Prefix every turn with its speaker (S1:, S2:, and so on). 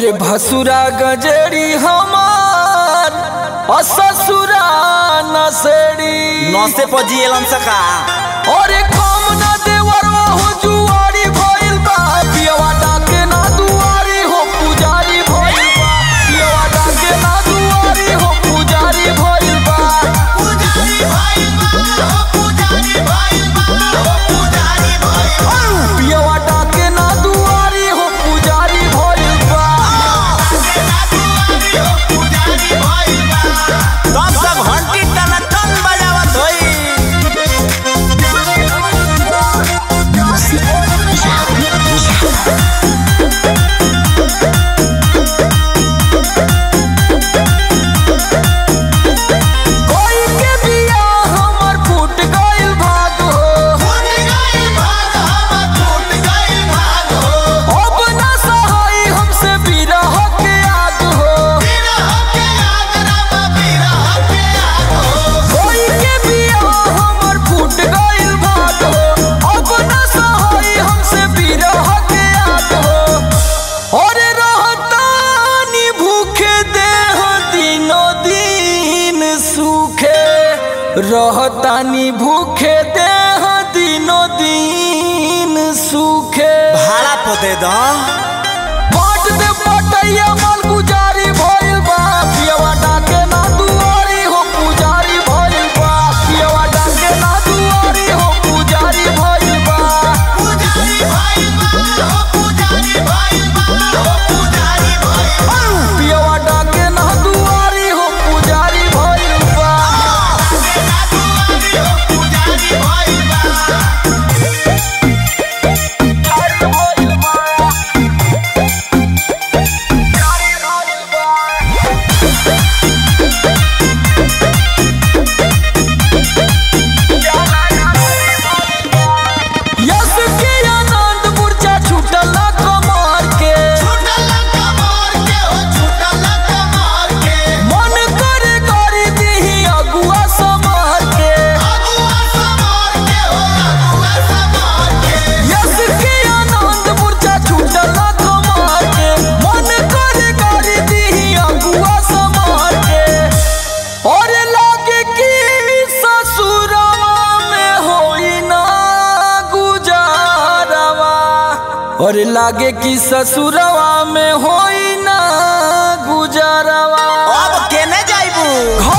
S1: अरे भसुरा गजरी हमार और ससुरा नसेड़ी
S2: नौसे पर जियलन सका
S1: अरे कम ना देवरवा हो जुआरी भइल बा पियवा डाके ना दुआरी हो पुजारी भइल बा पियवा डाके ना दुआरी हो पुजारी भइल बा पियवा डाके ना दुआरी हो पुजारी भइल बा
S2: तब सब घंटी टन टन बजावत होई
S1: कोई के बिया हमर फूट गइल भाग हो अब ना सहाय हमसे बिरह के आग हो कोई के बिया हमर फूट गइल भाग हो अब ना सहाय हमसे बिरह के आग हो और रहतानी भूखे देह दिनो दिन सूखे रहतानी भूखे देह दिनो दिन सूखे
S2: भाड़ा पोते द
S1: बाट दे पटैया माल गुजारी भइल बा पियवा डाके ना दुआरी हो पुजारी भइल बा पियवा डाके ना दुआरी हो पुजारी भइल बा पियवा डाके ना दुआरी हो पुजारी भइल बा पुजारी भइल बा पुजारी भइल बा यस के आनंद मूर्छा छूटल कमर के मन करे करी दीही अगुआ समर के यस के आनंद मूर्छा छूटल कमर के मन करे करी दीही अगुआ समर के और लागे कि ससुरवा में होई ना गुजारवा और लागे कि ससुरवा में होई ना गुजारवा
S2: अब केने जाइबू
S1: घर